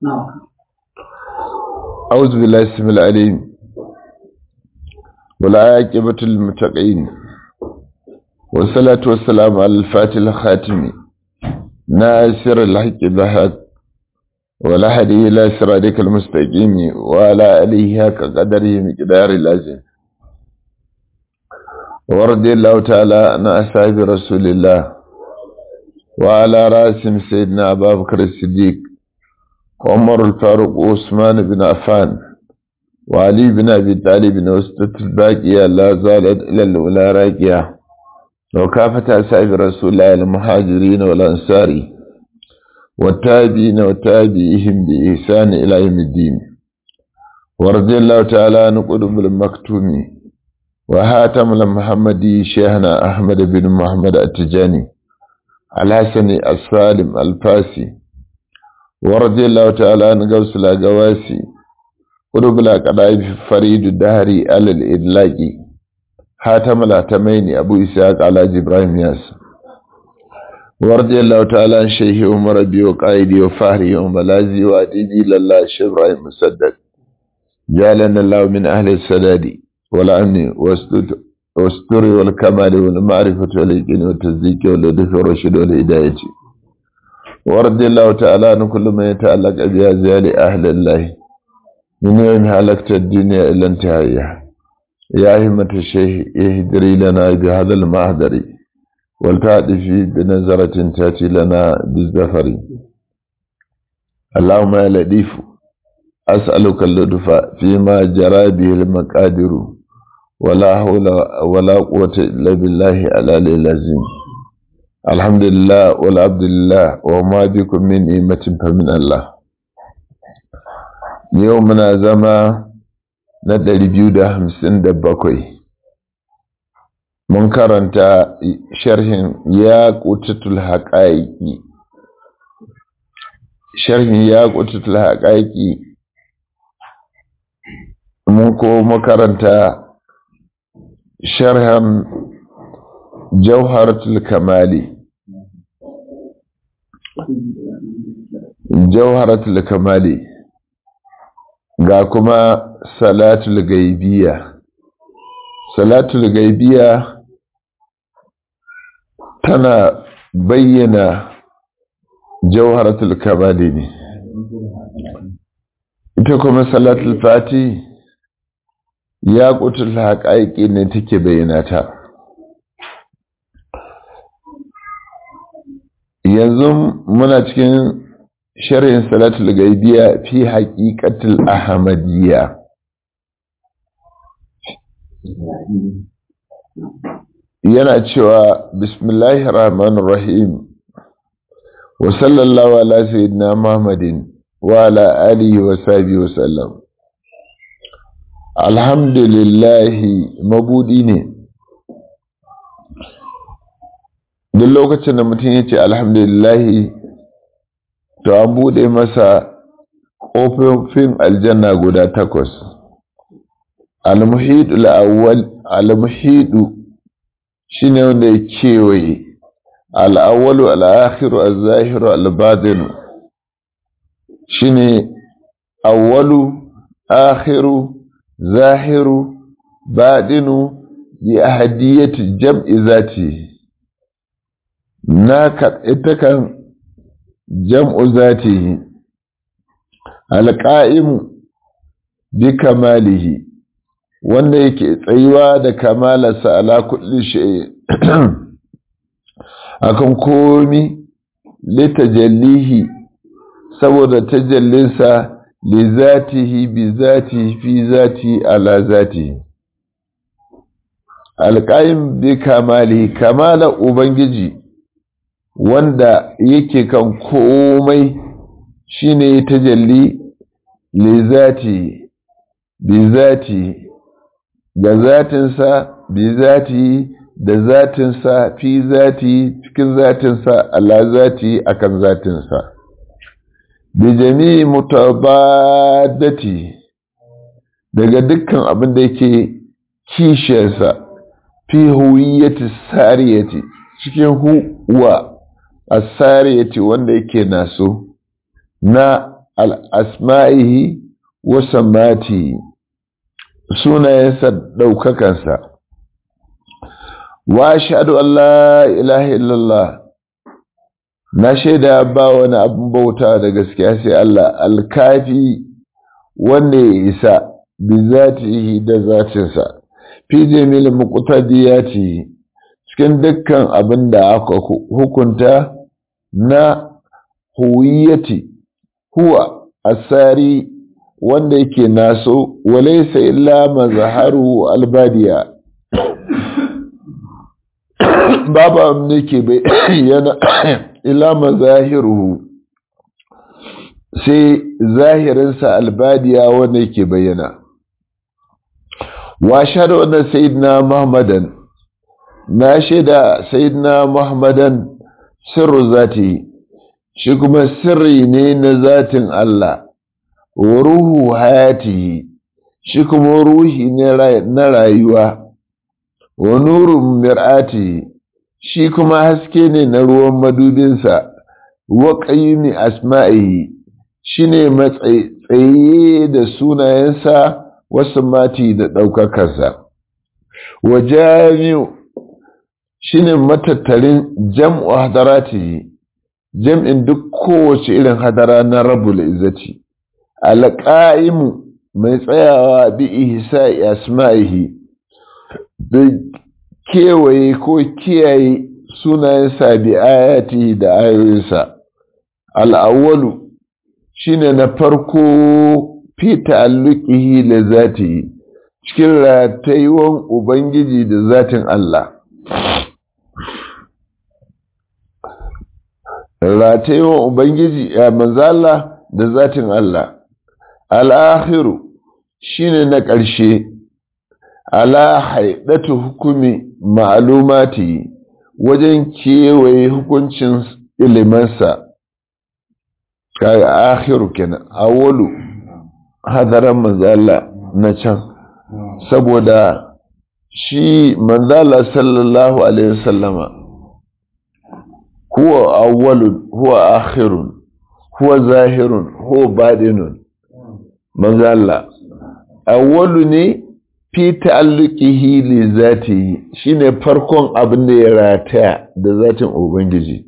أعوذ بالله السميع العليم والعاقبة للمتقين والصلاة والسلام على الفاتح الخاتم ناصر الحق بالحق والهدي إلى صراطك المستقيم وعلى آله حق قدره مقدار اللازم ورضي الله تعالى عن أصحاب رسول الله وعلى رأسهم سيدنا أبا بكر الصديق وعمر الفاروق وعثمان بن عفان وعلي بن أبي طالب وسطة الباقية لا زالت إلى الأولى راكية وكافة أصحاب رسول الله المهاجرين والأنصار والتابعين وتابعيهم بإحسان إلى يوم الدين ورضي الله تعالى عن قلوب المكتوم وهاتم المحمدي شيخنا أحمد بن محمد التجاني الحسن السالم الفاسي ورضي الله تعالى عن غوث الأقواسي قلوب الأقدائف فريد الدهري على الإدلاق حاتم الأتمين أبو إسحاق على إبراهيم ياس ورضي الله تعالى عن شيخ عمر بي وقائدي وفهري وملازي وأديبي لله شيخ إبراهيم مسدد جعلنا الله من أهل السداد والأمن والستر والكمال والمعرفة واليقين والتصديق واللطف والرشد والهداية ورضي الله تعالى عن كل ما يتعلق بأزيال أهل الله من يوم هلكت الدنيا إلى انتهائها يا همة الشيخ اهدري لنا بهذا المهدر ولتعطفي بنظرة تأتي لنا بالزفر اللهم يا لطيف أسألك اللطف فيما جرى به المقادر ولا حول ولا قوة إلا بالله على العظيم الحمد لله والعبد لله وما بكم من نعمة فمن الله يومنا زما na ɗari biyu da hamsin da bakwai mun karanta sharhin ya ƙutatul haƙaƙi sharhin ya ƙutatul haƙaƙi mun ko makaranta sharhan jauharatul kamali jauharatul kamali ga kuma salatul gaibiya salatul gaibiya tana bayyana jauharatul kamali ne ita kuma salatul fati ya kutul haƙaƙi ne take bayyana ta yanzu muna cikin sharhin salatul gaibiya fi haƙiƙatul ahmadiyya yana cewa bismillahir rahmanir rahim wa sallallahu ala sayyidina muhammadin wa ala alihi wa sahbihi wa sallam alhamdulillahi mabudi ne duk lokacin da mutum ya ce alhamdulillahi to an bude masa ƙofofin aljanna guda takwas almuhidu al'awwal almuhidu shine wanda ya kewaye al'awwalu al'akhiru al-zahiru al-batinu shine awwalu akhiru zahiru batinu bi ahadiyati jam'i zati na ita kan jam'u zatihi alƙa'imu bi kamalihi wanda yake tsayuwa da kamalarsa ala kulli shay akan komi litajallihi saboda tajallinsa li zatihi bi zatihi fi zati ala zatihi alƙa'im bi kamalihi kamala ubangiji wanda yake kan komai shine tajalli li zati bi zati ga zatinsa bi zati da zatinsa fi zati cikin zatinsa ala zati akan zatinsa bi jami'i mutabadati daga dukkan abin da yake kishiyarsa fi huwiyyati sariyati cikin huwa asariyati wanda yake naso na al'asma'ihi wasa mati sunayensa ɗaukakansa wa shaɗu Allah ilaha illallah na shaida ba wani abin bauta da gaskiya sai Allah alkafi wanda ya isa bi zatihi da zatinsa fi jamil muqtadiyati cikin dukkan abin da aka hukunta na huwiyati huwa asari wanda yake naso walaysa illa mazharu albadiya babu abin da ke bayyana ila mazahiruhu sai zahirinsa albadiya wanda yake bayyana wa shaɗa wannan sayidina muhammadan na shaida sayidina muhammadan sirru zati shi kuma sirri ne na zatin Allah wa ruhu hayati shi kuma ruhi ne na rayuwa wa nurun mir'ati shi kuma haske ne na ruwan madubinsa wa qayyimi asma'ihi shine matsaye da sunayensa wasu mati da ɗaukakarsa wa jami'u shine matattarin jam'u hadarati jam'in duk kowace irin hadara na rabul izzati alqa'imu mai tsayawa bi ihsa'i asma'ihi da kewaye ko kiyaye sunayensa bi ayati da ayoyinsa al'awwalu shine na farko fi ta'alluqihi li zati cikin ratayuwan ubangiji da zatin Allah ratayuwan ubangiji ya manzo Allah da zatin Allah al-akhiru shine na ƙarshe ala haidatu hukumi ma'alumati wajen kewaye hukuncin ilimansa kaga akhiru kenan awwalu hadaran manzala na can saboda shi manzala sallallahu alaihi wasallama huwa awwalun huwa akhirun huwa zahirun huwa badinun manzala awwalu ne fi ta'alluqihi li zatihi shine farkon abin da ya rataya da zatin ubangiji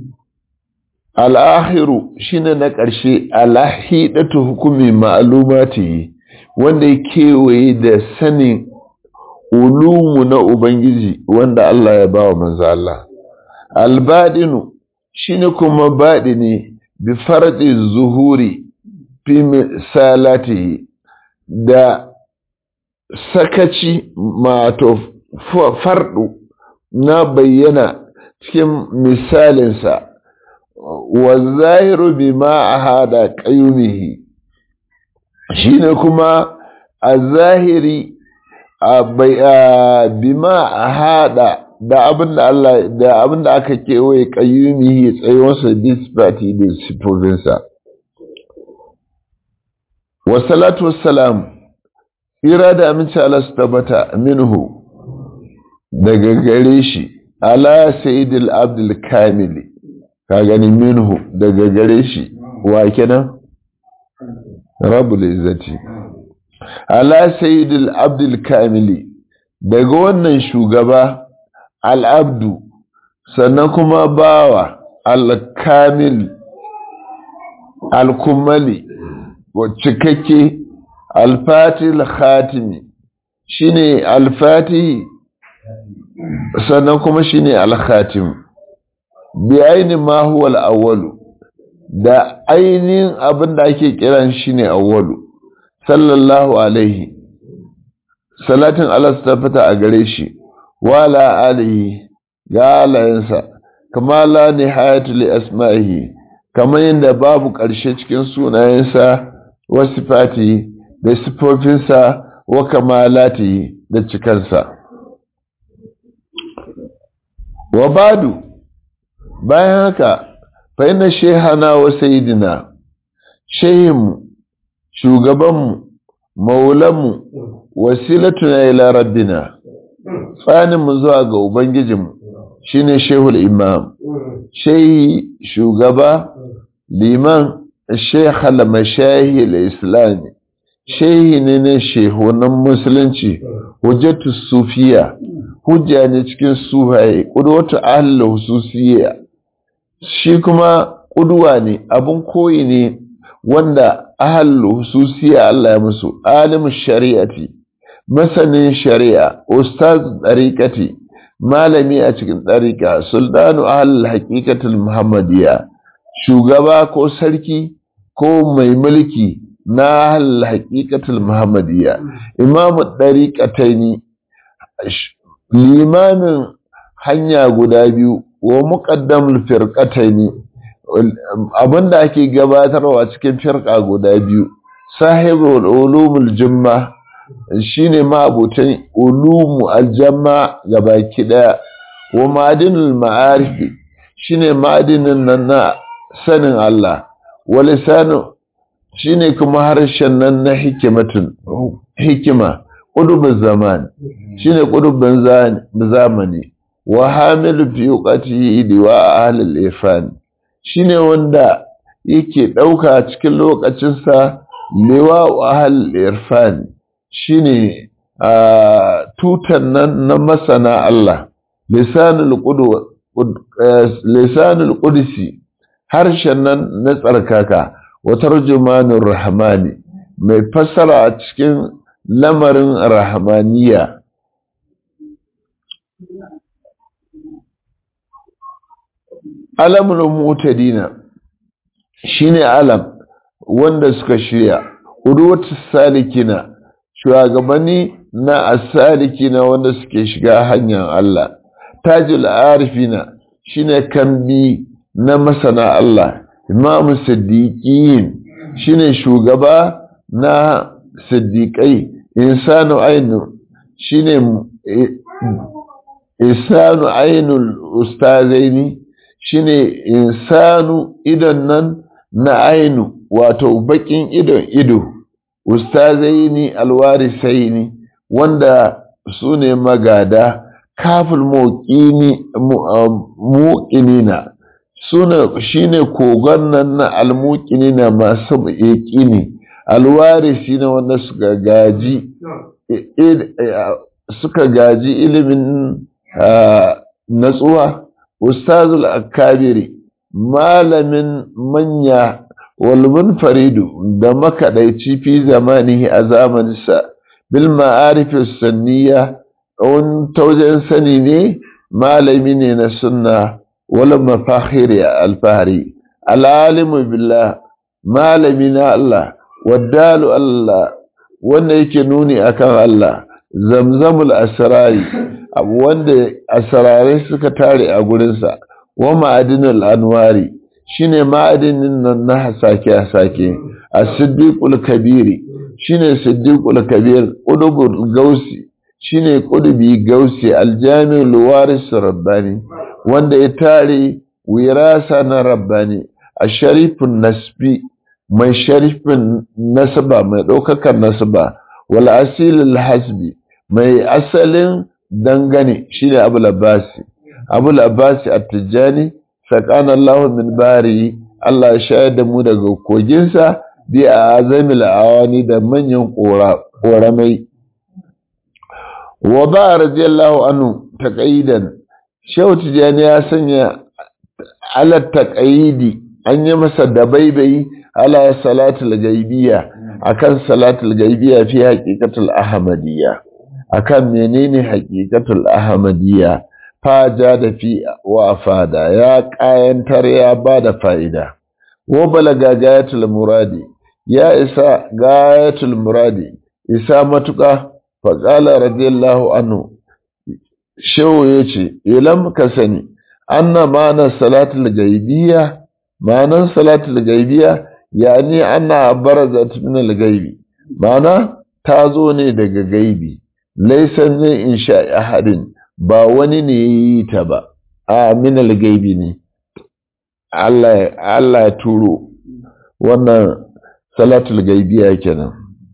al-akhiru shine na ƙarshe alahidatu hukumi ma'lumati wanda ya kewaye da sanin ulumu na ubangiji wanda Allah ya bawa manzo Allah al-badinu shine kuma badini bi fardi zuhuri fi misalatihi da sakaci mato fardu na bayyana cikin misalinsa wa zahiru bi ma a hada ƙayumihi shi ne kuma a zahiri bi ma a hada da abin da Allah da abin da aka kewaye ƙayumihi tsayuwarsa disfati da sifofinsa wa salatu wassalam Hira da aminci Allah su tabbata minhu daga gare shi ala sayyidil abdul kamili ka gani minhu daga gare shi wa kenan rabbul izzati ala sayyidil abdul kamili daga wannan shugaba al abdu sannan kuma bawa al kamil al kumali wa cikakke alfatil khatimi shine alfati sannan kuma shine alkhatim bi aini ma huwa al da ainihin abin da ake kiran shine awwalu sallallahu alaihi salatin Allah ta fita a gare shi wala alihi ga alayensa kama la nihayatu li asma'ihi kamar yadda babu ƙarshe cikin sunayensa wasu sifati da sifofinsa wa kamalati da cikansa. Wa badu, bayan haka, fa'ina shehana wa sayidina, shehinmu, shugabanmu, maulanmu, wasilatuna ila rabbina, tsaninmu zuwa ga Ubangijinmu, shi ne shehul imam, shehi shugaba, liman, sheikh al-mashahi al-islami shehi ne na shehunan musulunci hujjatu sufiya hujja ne cikin sufaye ƙudwatu ahal hususiyya shi kuma ƙudwa ne abin koyi ne wanda ahal hususiyya Allah ya musu alimin shari'ati masanin shari'a ustaz ɗariƙati malami a cikin ɗariƙa sultanu ahal haƙiƙatul muhammadiyya shugaba ko sarki ko mai mulki na ahal haƙiƙatul muhammadiyya imamu ɗariƙataini limamin hanya guda biyu wa muqaddamul firqataini abinda ake gabatarwa cikin firqa guda biyu sahibul ulumul jumma shine ma'abutan ulumu aljamma gabaki daya wa ma'adinul ma'arif shine ma'adinin nan na sanin Allah wa lisanu shine kuma harshen nan na hikimatun hikima ƙudubin zaman shi ne ƙudubin zamani wa hamilu fi yuqati liwa ahlil irfan shi ne wanda yake ɗauka cikin lokacinsa liwa ahlil irfan shi ne tutan nan na masana Allah lisanul qudsi harshen nan na tsarkaka wa tarjumanur rahmani mai fassara a cikin lamarin rahmaniya alamul mutadina shine alam wanda suka shirya udwatu salikina shugabanni na asalikina wanda suke shiga hanyar Allah tajul arifina shine kambi na masana Allah imamu siddiqin shine shugaba na siddiqai insanu ainu shine insanu ainul ustazaini shine insanu idon nan na ainu wato bakin idon ido ustazaini alwarisaini wanda su ne magada kafin muƙinina suna shine kogon nan na almuƙinina masu yaƙini alwarisi na wanda suka gaji suka gaji ilimin natsuwa ustazul akabiri malamin manya walmun faridu da makaɗaici fi zamanihi a zamaninsa bil ma'arifis sanniya wani taujen sani ne malami ne na sunna wala mafahiri alfahari al'alimu billah malami na Allah waddalu Allah wanda yake nuni akan Allah zamzamul asrari abu wanda asrarai suka tare a gurinsa wa ma'adinul anwari shine ma'adinin nan na hasake hasake as-siddiqul kabiri shine siddiqul kabir qudubul gausi shine qudubi gausi aljami'ul waris rabbani wanda ya tare wirasa na rabbani asharifun nasbi mai sharifin nasaba mai ɗaukakar nasaba wal asilul hasbi mai asalin dangane shine abul abbasi abul abbasi at-tijani sakana Allah min bari Allah ya shayar da mu daga koginsa bi a azamil awani da manyan ƙoramai wa ba radiyallahu anhu taqayidan shehu tijani ya sanya ala taqayidi an yi masa dabaibai ala salatul gaibiya akan salatul gaibiya fi haqiqatul ahmadiyya akan menene haqiqatul ahmadiyya faja da fi wa fada ya kayantar ya bada fa'ida wa balaga gayatul muradi ya isa gayatul muradi isa matuka faqala radiyallahu anhu shehu yace ilam ka sani anna ma'ana salatul gaibiyya ma'anan salatul gaibiyya yani anna barazat min al-gaibi ma'ana ta zo ne daga gaibi laysa ne insha ahadin ba wani ne yi ta ba a min al-gaibi ne Allah Allah ya turo wannan salatul gaibiyya kenan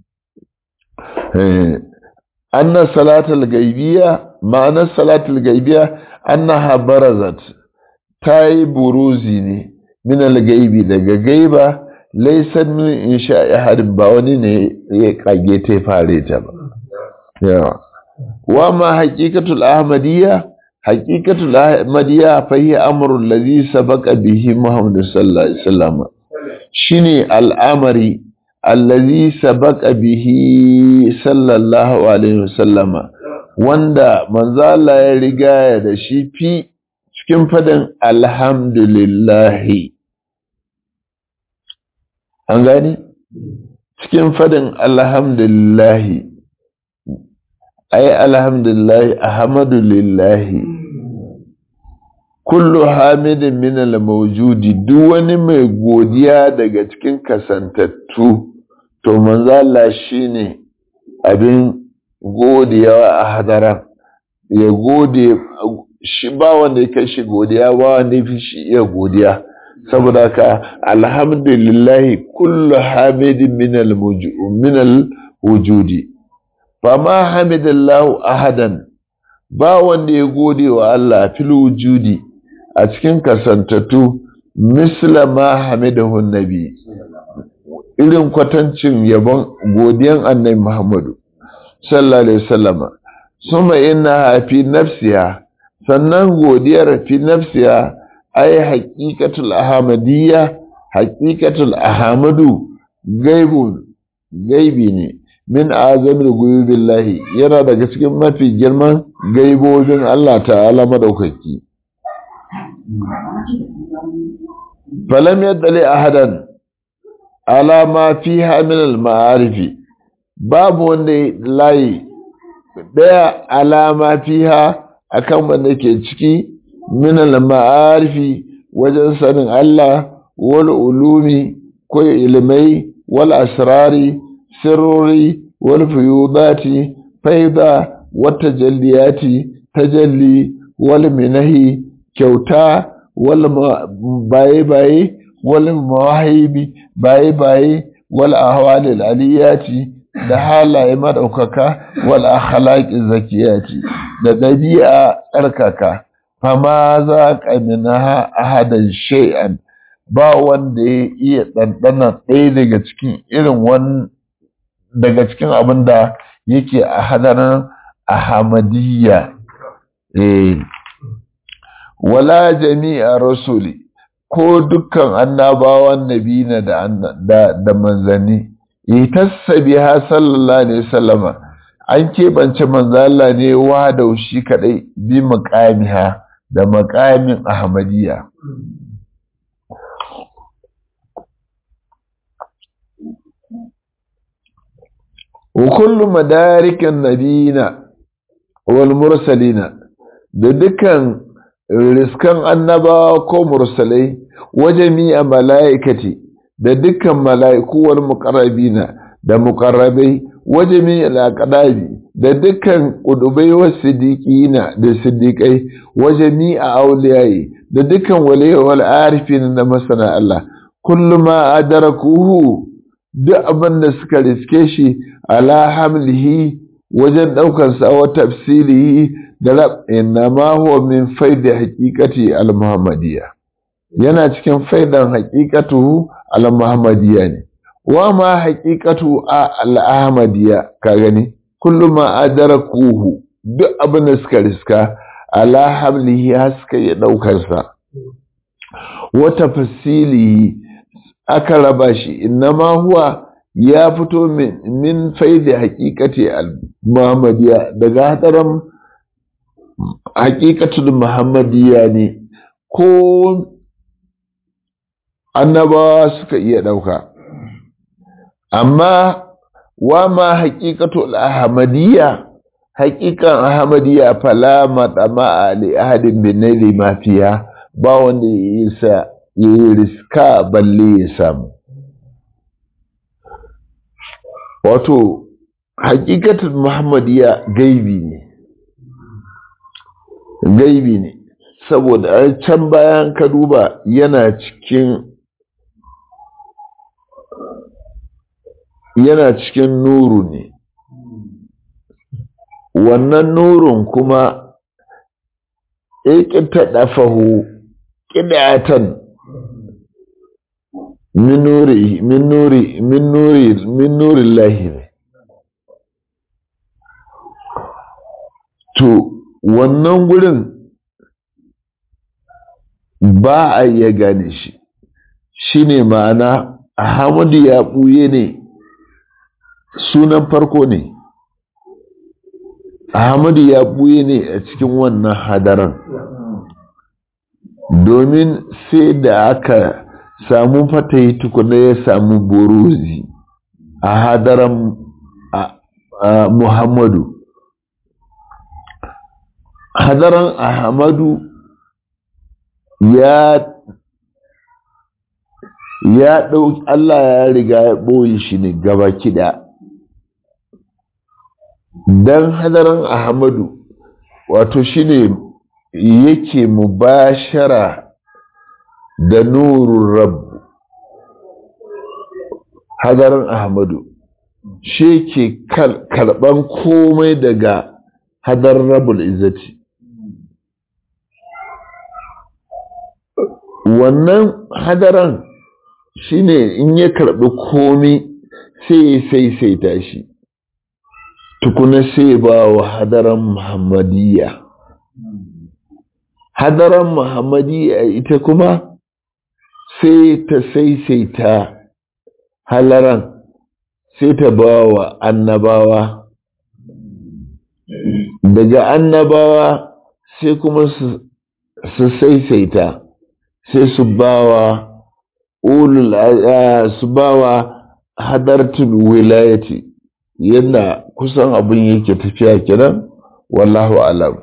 eh anna salatul gaibiyya ma'anar salatul gaibiyya annaha barazat ta yi buruzi ne min al-gaibi daga gaiba laisan min insha ahadin ba wani ne ya kage ta fare ta ba yawa wa ma haqiqatul ahmadiyya haqiqatul ahmadiyya fa hiya amru allazi sabaqa bihi muhammad sallallahu alaihi wasallam shine al'amari allazi sabaqa bihi sallallahu alaihi wasallama wanda manzo Allah ya riga da shi fi cikin fadin alhamdulillahi an gani cikin fadin alhamdulillahi ai alhamdulillahi ahmadulillahi kullu hamidin min al-mawjudi duk wani mai godiya daga cikin kasantattu to manzo Allah shine abin godiya a hadara ya gode shi ba wanda ya kai shi godiya ba wanda ya fi shi iya godiya saboda ka alhamdulillahi kullu hamidin min al-wujudi fa ma hamidallahu ahadan ba wanda ya gode wa Allah fil wujudi a cikin kasantattu misla ma hamidahu nabi irin kwatancin yabon godiyan annabi Muhammadu sallallahu alaihi wasallama suma inna fi nafsiha sannan godiyar fi nafsiha ay haqiqatul ahmadiyya haqiqatul ahmadu gaibun gaibi ne min azamil guyubillahi yana daga cikin mafi girman gaibobin Allah ta'ala madaukaki falam yaddali ahadan ala ma fiha min al ma'arifi babu wanda layi daya alama fiha akan wanda ke ciki min al ma'arifi wajen sanin Allah wal ulumi ko ilmai wal asrari sirrori wal fuyudati faida wata jalliyati tajalli wal minahi kyauta wal baye baye wal mawahibi baye baye wal ahwal aliyati da halaye madaukaka wal akhlaqi zakiyati da dabi'a tsarkaka fama za ka minha ahadan shay'an ba wanda ya iya ɗanɗana ɗaya daga cikin irin wani daga cikin abin da yake a hadarin ahamadiyya eh wala jami'a rasuli ko dukkan annabawan nabina da da, da manzanni itassa biha sallallahu alaihi wasallama an keɓance manzo Allah ne wa da shi kadai bi muqamiha da maqamin ahmadiyya وكل مدارك النبيين والمرسلين da dukkan riskan annabawa ko mursalai wa jami'a mala'ikati da dukkan mala'iku wal muqarrabina da muqarrabai wa jami'a al da dukkan qudubai wa siddiqina da siddiqai wa jami'a awliyai da dukkan waliyai wal arifin da masana Allah kullu ma adrakuhu duk abin da suka riske shi ala hamlihi wajen ɗaukansa wa tafsirihi da rab ma huwa min faidi haqiqati al-muhammadiyya yana cikin faidan haqiqatu al-muhammadiyya ne wa ma haqiqatu al-ahmadiyya ka gani kullu ma adrakuhu duk abin da suka riska ala hamlihi haska ya ɗaukansa wa tafsilihi aka raba shi innama huwa ya fito min faidi hakikati al-muhammadiyya daga hadarin hakikatul muhammadiyya ne ko annabawa suka iya ɗauka amma wa ma hakikatul ahmadiyya hakikan ahmadiyya fala madama li ahadin bin naili mafiya ba wanda ya sa ya yi riska balle ya samu wato hakikatin muhammadiya gaibi ne gaibi ne saboda can bayan ka duba yana cikin yana cikin nuru ne wannan nurun kuma ya ƙi ta ɗafahu ƙidatan min nuri min nuri min nuri min nuri lahi ne to wannan gurin ba a iya gane shi shi ne ma'ana Ahmadu ya ɓuye ne sunan farko ne Ahmadu ya ɓuye ne a cikin wannan hadaran domin sai da aka samu fatayi tukuna ya samu buruzi a hadaran Muhammadu hadaran Ahmadu ya ya ɗauki Allah ya riga ya ɓoye shi ne gaba kiɗa don hadaran Ahmadu wato shi ne yake mubashara da nurun rabu hadaran Ahmadu shi ke karɓan komai daga hadar rabul izzati wannan hadaran shine in ya karɓi komi sai ya saisaita shi tukuna sai ba wa hadaran muhammadiyya hadaran muhammadiyya ita kuma sai ta saisaita halaran sai ta ba wa annabawa daga annabawa sai kuma su saisaita sai su bawa ulul su bawa hadartul wilayati yadda kusan abin yake tafiya kenan wallahu alam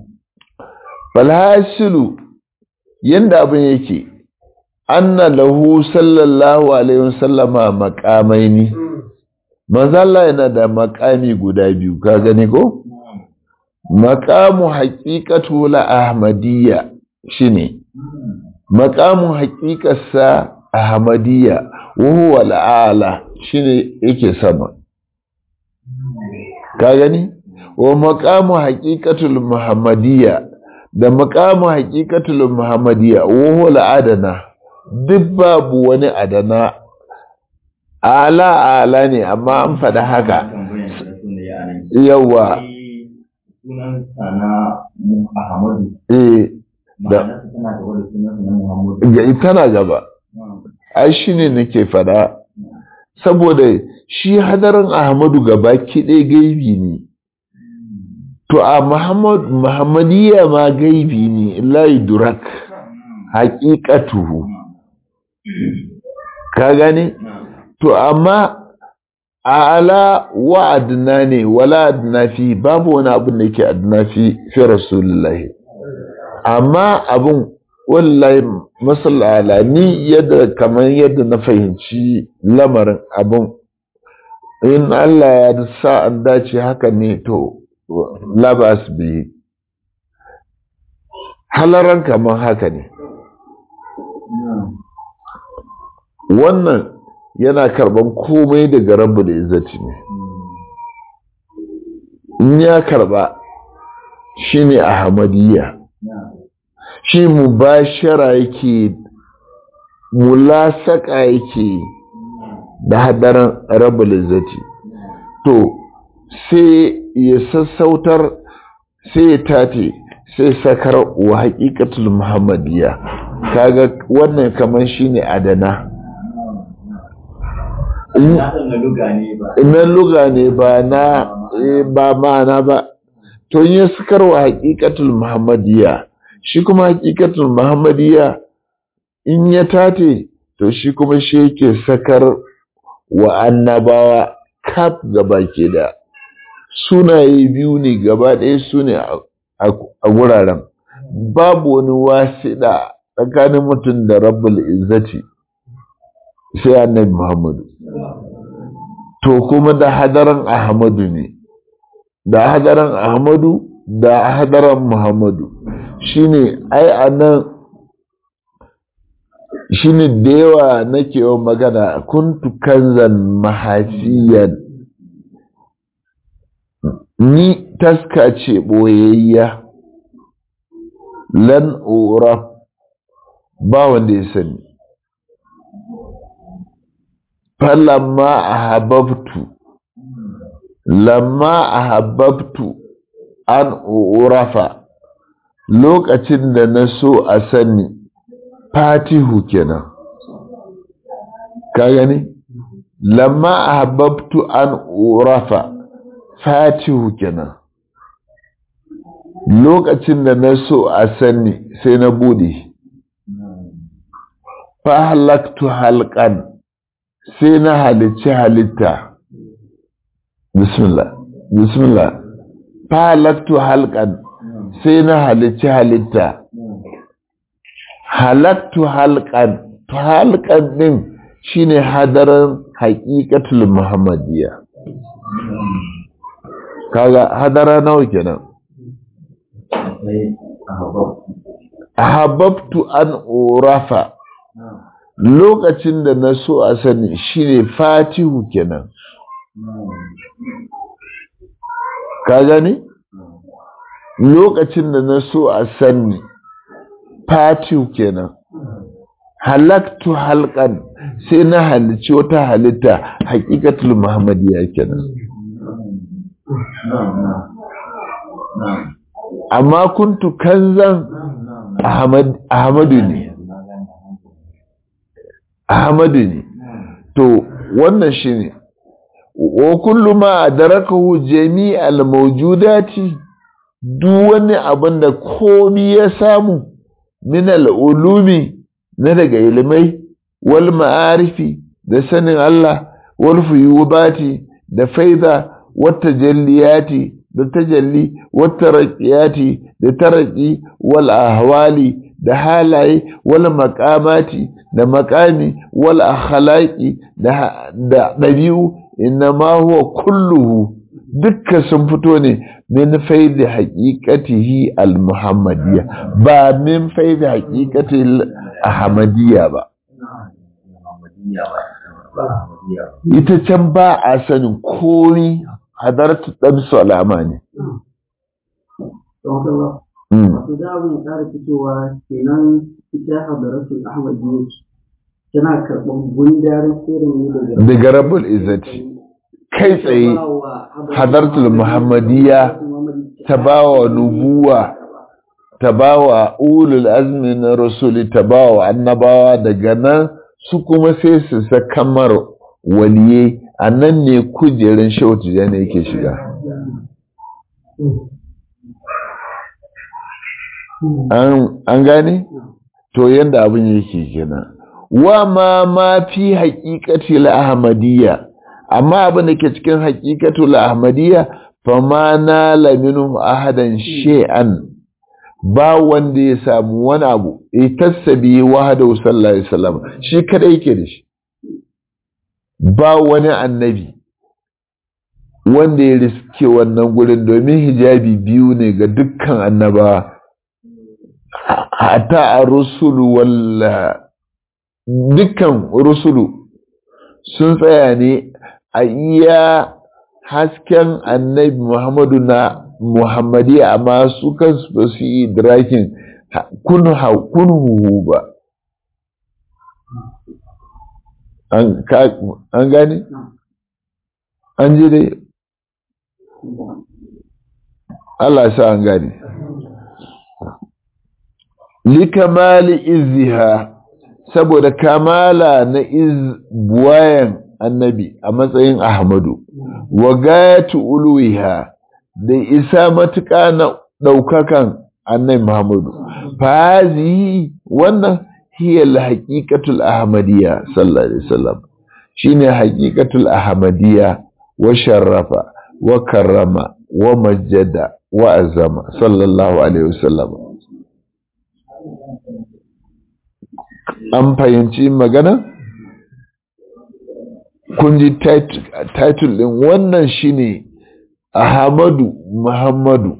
falhasilu yadda abin yake anna lahu sallallahu alaihi wasallama maqamaini manzo Allah yana da makami guda biyu ka gani ko maqamu haqiqatu la ahmadiyya shine maqamu haqiqarsa ahmadiyya wa huwa al-a'la shine yake sama ka gani wa maqamu haqiqatul muhammadiyya da maqamu haqiqatul muhammadiyya wa huwa al-adana duk babu wani adana ala ala ne amma an faɗa haka yawa sunan sana Ahmadu eh da tana gaba da sunan na Muhammadu ga tana gaba ai shine nake faɗa saboda shi hadarin Ahmadu gaba kiɗe gaibi ne to a Muhammad Muhammadiyya ma gaibi ne la yudrak haqiqatuhu ka gane to amma ala wa adna ne wala adna fi babu wani abin da yake adna fi fi rasulullahi amma abin wallahi masallala ni yadda kamar yadda na fahimci lamarin abin in Allah ya sa an dace haka ne to labas bi halaran kamar haka ne wannan yana karban komai daga rabu da izzati ne in ya karba shi ne ahmadiyya shi mubashara yake mulasaka yake da hadarin rabu da izzati to sai ya sassautar sai ya tate sai sakar wa haƙiƙatul muhammadiyya kaga wannan kamar shine adana na luga ne ba na ba ma'ana ba to yi sakar wa haƙiƙatul muhammadiyya shi kuma haƙiƙatul muhammadiyya in ya tate to shi kuma shi yake sakar wa annabawa kaf gaba ke da sunaye biyu ne gaba ɗaya su ne a wuraren babu wani wasiɗa tsakanin mutum da rabbul izzati sai annabi muhammadu to kuma da hadaran ahmadu ne da hadaran ahmadu da hadaran muhammadu shine ai anan shine da yawa nake yawan magana kuntu kanzan mahasiyan ni taska ce ɓoyayya lan ura ba wanda ya sani falamma ahabbtu lamma ahabbtu an urafa lokacin da na so a sani fatihu kenan ka gani lamma ahabbtu an urafa fatihu kenan lokacin da na so a sani sai na bude fa halaktu halkan sai na halicci halitta bismillah bismillah fa halaktu halkan sai na halicci halitta halaktu halkan halkan din shine hadaran haƙiƙatul muhammadiyya kaga hadara nawa kenan ahabbtu an urafa lokacin da na so a sani shine fatihu kenan ka gani lokacin da na so a sani fatihu kenan halaktu halkan sai na halicci wata halitta hakikatul muhammadiyya kenan amma kuntu kanzan ahmadu ne ahmadu ne to wannan shine wa kullu ma adrakahu jami'al mawjudati duk wani abin da komi ya samu min al-ulumi na daga ilimai wal ma'arifi da sanin Allah wal fuyubati da faida wata jalliyati da tajalli wata raƙiyati da taraki wal ahwali da halaye wal maƙamati da maƙami wal akhlaqi da ɗabi'u inna ma huwa kulluhu dukkan sun fito ne min faidi haqiqatihi al muhammadiyya ba min faidi haqiqati al ahmadiyya ba ita can ba a sanin komi hadartu dan salama ne wato da abin ya ƙara fitowa kenan ita hadaratul ahmadiyya tana karɓar gundarin sirrin ne daga daga rabbul izzati kai tsaye hadartul muhammadiyya ta bawa nubuwa ta bawa ulul azmi na rasuli ta bawa annabawa daga nan su kuma sai su sakamar waliye a nan ne kujerin shautu da ne yake shiga an gane to yadda abin yake kenan wa ma ma fi haƙiƙati ahmadiyya amma abin da ke cikin haƙiƙatu ahmadiyya fa ma na laminu ahadan she'an ba wanda ya samu wani abu ya tassabi wahadahu sallallahu alaihi wasallam shi kadai yake da shi ba wani annabi wanda ya riske wannan gurin domin hijabi biyu ne ga dukkan annabawa hata a rusulu walla dukkan rusulu sun tsaya ne a iya hasken annabi muhammadu na muhammadi amma su kansu ba su yi idrakin kunhuhu ba an gane? an ji dai Allah sa an gane likamali izziha saboda kamala na buwayan annabi a matsayin ahmadu wa gayatu uluwiha da isa matuƙa na ɗaukakan annabi muhammadu fazi wannan hiya haqiqatul ahmadiyya sallallahu alaihi wasallam shine haqiqatul ahmadiyya wa sharrafa wa karrama wa majjada wa azama sallallahu alaihi wasallam an fahimci magana kun ji title din wannan shine ahmadu muhammadu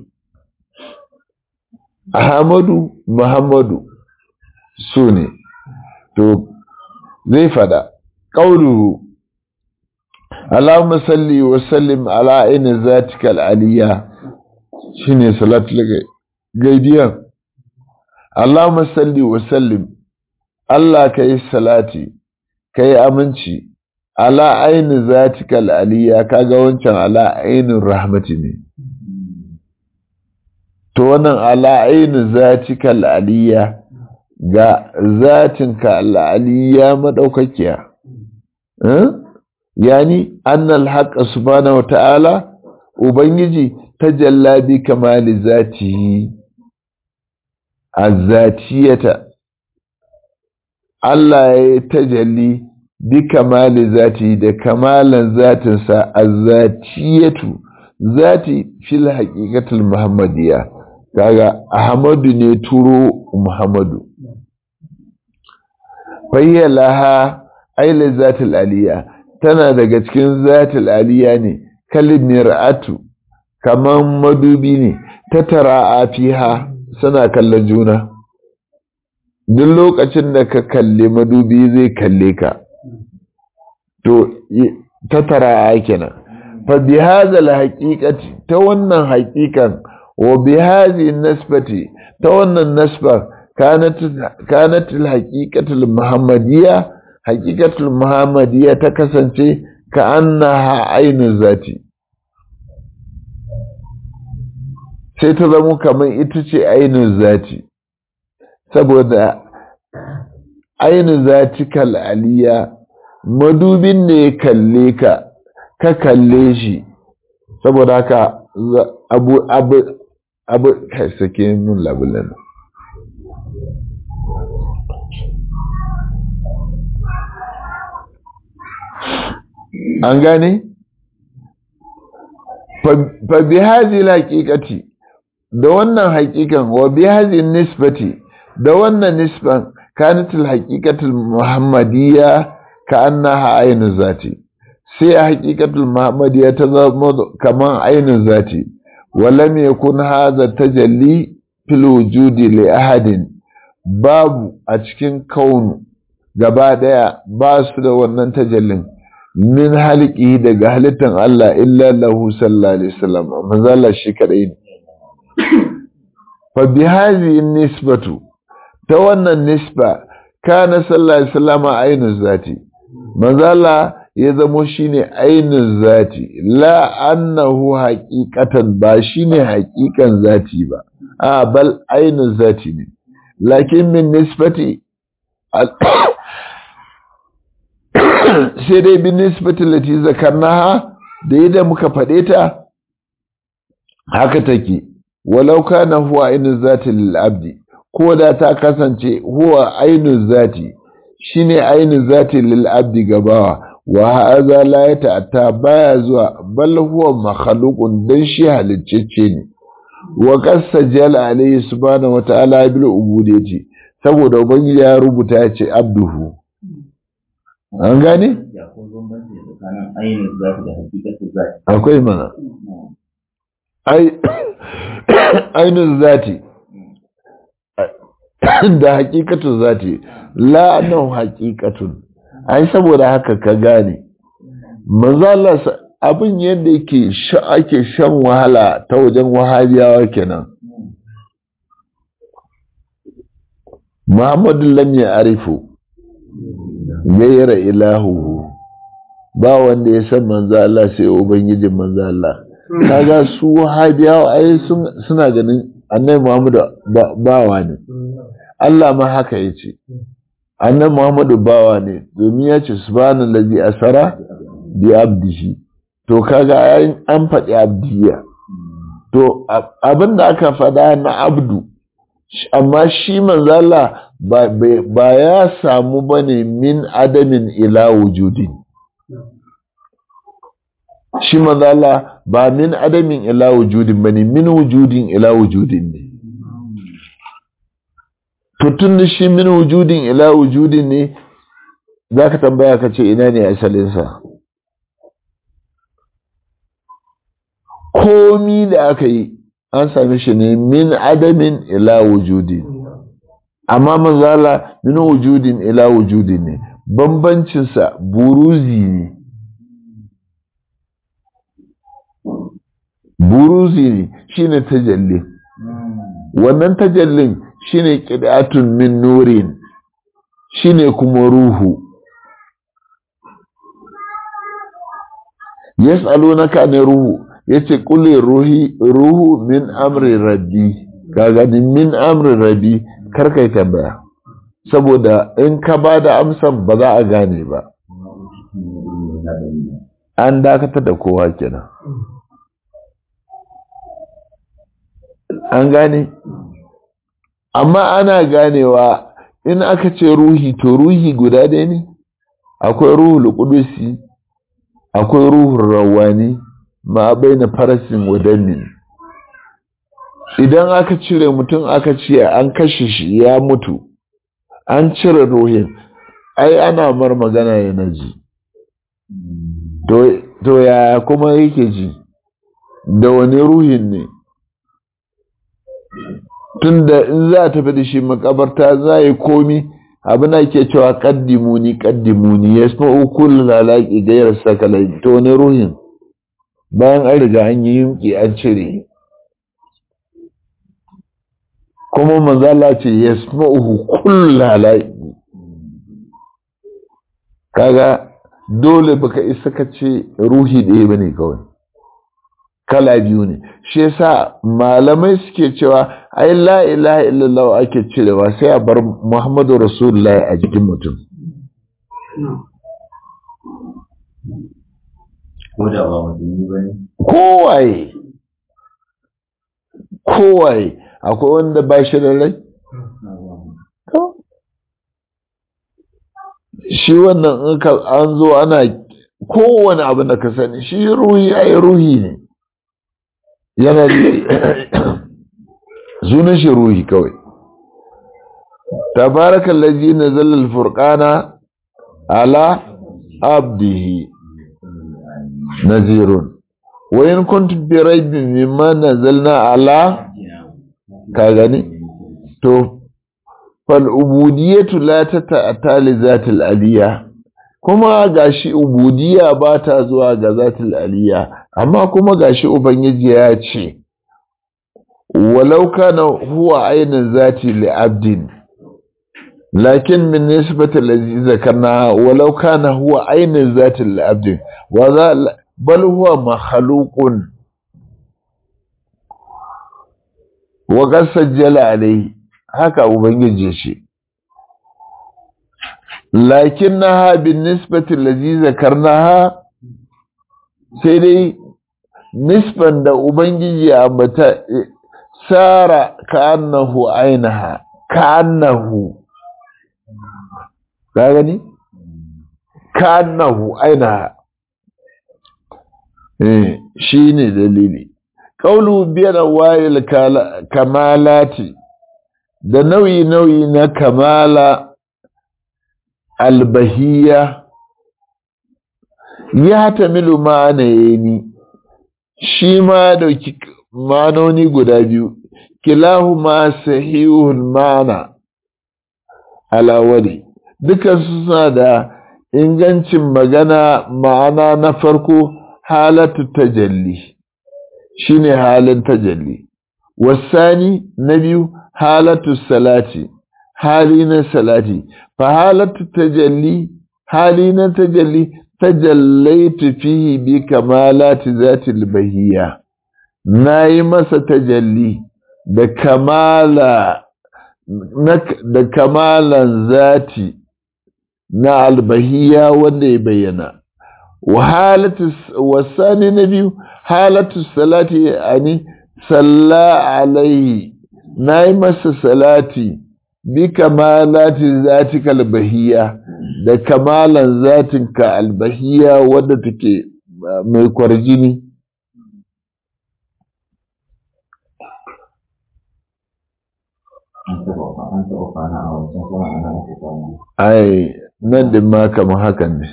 ahmadu muhammadu su ne to zai fada ƙauluhu Allahumma salli wa sallim ala aini zatika al'aliyya shine salatul gaidiyan Allahumma salli wa sallim Allah kai salati kai aminci ala aini zatikal aliyya kaga wancan ala ainin rahmati ne to wannan ala aini zatikal aliyya ga zatinka al'aliyya madaukakiya yani annal haqqa subhanahu wata'ala ubangiji tajalla bi kamali zatihi azzatiyata Allah ya tajalli bi kamali zati da kamalan zatinsa azzatiyatu zati fil haqiqatul muhammadiyya kaga ahmadu ne turo muhammadu fayya laha aile zatul aliya tana daga cikin zatul aliya ne kalin mir'atu kaman madubi ne ta tara a fiha suna kallon juna duk lokacin da ka kalli madubi zai kalle ka to ta tara a kenan fa bi hadha haqiqati ta wannan haqiqan wa bi hadhihi nasbati ta wannan nasbar كانت كانت الحقيقة المحمدية حقيقة المحمدية تكسنتي كأنها عين ذاتي sai ta zamo kamar ita ce ainihin zati saboda ainihin zati kal'aliya madubin ne ya kalle ka ka kalle shi saboda haka abu abu abu kai sake mun labulan an gane? fa bi hazi haƙiƙati da wannan haƙiƙan wa bi hazi nisbati da wannan nisban kanatul haƙiƙatul muhammadiyya ka annaha ainu zati sai a haƙiƙatul muhammadiyya ta zama kaman ainu zati walam yakun hadha tajalli fil wujudi li ahadin babu a cikin kaunu gaba daya ba su da wannan tajallin min halki daga halittan Allah illa lahu sallallahu alaihi wasallam manzo Allah shi kadai ne fa bi hadhihi nisbatu ta wannan nisba kana sallallahu alaihi wasallam ainu zati manzo Allah ya zamo shine ainu zati la annahu haqiqatan ba shine haqiqan zati ba a bal ainu zati ne lakin min nisbati sai dai bin nisbatin lati zakarnaha da yadda muka faɗe ta haka take walau kana huwa ainu zati lil abdi ko da ta kasance huwa ainu zati shine ainu zati lil abdi gabawa wa hadha la yata'atta baya zuwa bal huwa makhluqun dan shi haliccece ne wa qasajal alayhi subhanahu wa ta'ala bil ubudiyyati saboda ubangiji ya rubuta ya ce abduhu an gane? akwai mana ainihin zati da hakikatun zati la'anan hakikatun ai saboda haka ka gane manzala abin yadda yake ake shan wahala ta wajen wahabiyawa kenan muhammadu lam ya arifu gaira ilahu ba wanda ya san manzo Allah sai ubangijin manzo Allah kaga su wahabiyawa ai suna ganin annabi Muhammadu bawa ne Allah ma haka yace annabi Muhammadu bawa ne domin ya ce subhanallazi asara bi abdihi to kaga an faɗi abdiya to abinda aka faɗa na abdu amma shi manzo Allah ba ya samu bane min adamin ila wujudin shi manzo Allah ba min adamin ila wujudin bane min wujudin ila wujudin ne to tun da shi min wujudin ila wujudin ne zaka tambaya ka ce ina ne asalin sa komi da aka yi an same shi ne min adamin ila wujudin amma manzala min wujudin ila wujudin ne bambancinsa buruzi ne buruzi ne shine tajalli wannan tajallin shine qid'atun min nurin shine kuma ruhu yas'alunaka ne ruhu yace qul ruhi ruhu min amri rabbi kaga ni min amri rabbi kar kai tambaya saboda in ka bada amsan ba za a gane ba an dakatar da kowa kenan an gane amma ana ganewa in aka ce ruhi to ruhi guda ɗaya ne akwai ruhul qudusi akwai ruhul rawani ma baina farasin wadannin idan aka cire mutum aka ce an kashe shi ya mutu an cire ruhin ai ana mar magana yana ji to ya kuma yake ji da wani ruhin ne tunda in za a tafi da shi makabarta za yi komi abin da ke cewa kaddimuni kaddimuni ya sma ukul lalaki gairar sakalai to wani ruhin bayan an riga an yi yunki an cire kuma manzala ce ya sma ukul lalaki kaga dole baka isa ka ce ruhi ɗaya ba ne kawai kala biyu ne shi yasa malamai suke cewa ai la ilaha illallah ake cirewa sai a bar muhammadu rasulullahi a jikin mutum ko da ba musulmi ba ne kowaye kowaye akwai wanda ba shi da rai shi wannan in ka an zo ana kowane abu da ka sani shi ruhi ai ruhi ne yana sunan shi ruhi kawai tabarakan laji na zallar furkana ala abdihi nazirun wayan kuntum bi raibin mimma nazalna ala ka gani to fal ubudiyatu la tata'ata li zatil aliyya kuma gashi ubudiyya ba ta zuwa ga zatil aliyya amma kuma gashi ubangiji ya ce walau kana huwa ainin zati li abdin lakin min nisbati allazi zakarna walau kana huwa ainin zati li abdin wa za bal huwa makhluqun wa qad sajjala alayhi haka ubangiji ce lakinnaha bin nisbati allazi zakarnaha sai dai nisban da Ubangiji ya ambata sara ka annahu ainiha ka annahu ka gani? ka annahu ainiha eh shi ne dalili ƙaulu biyar wayil kamalati da nauyi-nauyi na kamala albahiya ya tamilu ma'ana ni shi ma dauki manoni guda biyu kilahu ma sahihul ma'ana alawari duka suna da ingancin magana ma'ana na farko halatu tajalli shine halin tajalli wasani na biyu halatu salati hali na salati fa halatu tajalli hali na tajalli tajallaitu fihi bi kamalati zatil bahiyya nayi masa tajalli da kamala da kamalan zati na albahiyya wanda ya bayyana wa halatu wasani na biyu halatu salati ani salla alaihi nayi masa salati bi kamalati zatika albahiyya da kamalan zatinka albahiya wadda take mai kwarjini ai nan da ma kama hakan ne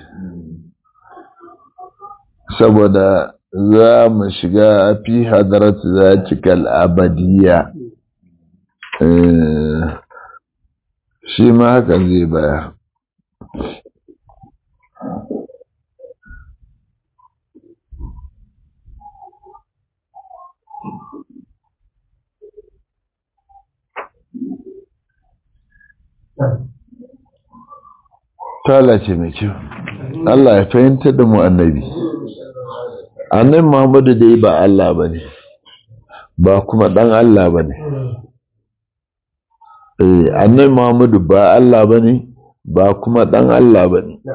saboda za mu shiga fi hadarat zatikal abadiyya shi ma hakan zai baya Tala ce mai kyau. Allah ya fahimtar da mu annabi. annabi Muhammadu dai ba Allah ba ne ba kuma ɗan Allah ba ne annabi Muhammadu ba Allah ba ne ba kuma ɗan Allah ba ne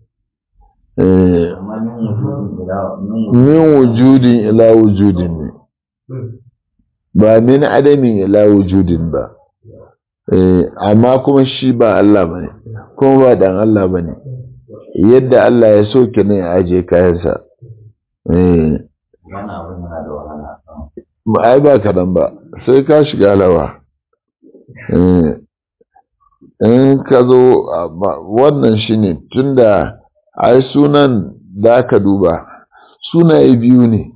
amma min wujudin ila min min wujudin ila wujudin ne ba min adamin ila wujudin ba Eh, amma kuma shi ba Allah ba ne kuma ba ɗan Allah ba ne yadda Allah ya so ki ne ya aje kayansa Eh, wannan abin yana da wahala ba ai ba kaɗan ba sai ka shiga lawa Eh, in ka zo a- ba- wannan shi ne tunda ai sunan da aka duba sunaye biyu ne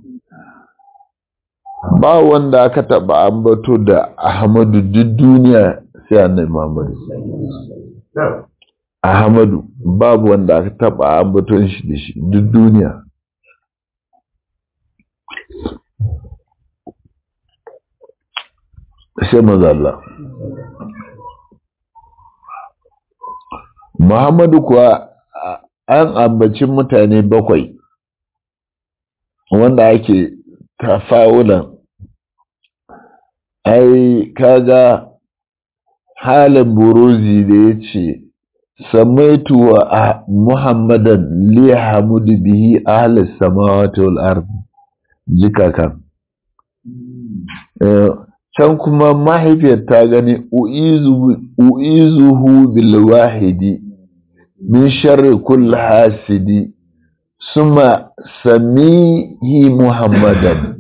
ba wanda aka taɓa ambato da ahmadu duk duniya sai annabi muhammadu ahmadu babu wanda aka taɓa ambaton shi da shi duk duniya sai maza Allah Muhammadu kuwa a- an ambaci mutane bakwai wanda ake tafawulan ai kaga halin buruzi da ya ce samaitu wa ah- muhammadan li hamudu bihi ahlis samawati wal ardi jika kan Eh, can kuma mahaifiyar ta gani u'izu- u'izuhu bil wahidi min sharri kulli hasidi suma samihi muhammadan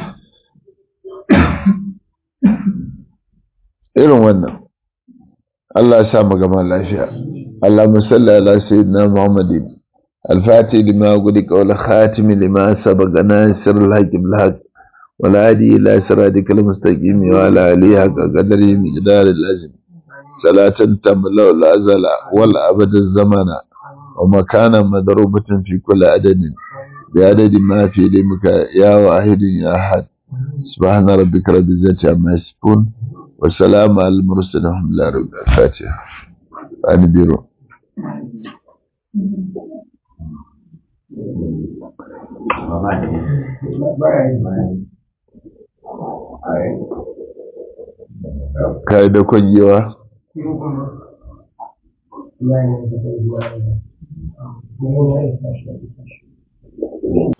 irin wannan Allah ya sa mu gama lafiya Allahumma salli ala sayyidina Muhammadin al-fatih lima gudika wal khatim lima sabaqa nasir al-haqq bil haqq wal hadi ila siratikal mustaqim wa ala alihi haqqa qadri miqdar al-azim salatan tamla al azala wal abad az-zamana wa makana madrubatin fi kulli adadin بعدد ما في علمك يا واحد يا أحد سبحان ربك رب العزة عما يصفون والسلام على المرسلين الحمد لله رب العالمين الفاتحة أنا بيرو ba ba da kai da kwagewa Kuma ya yi da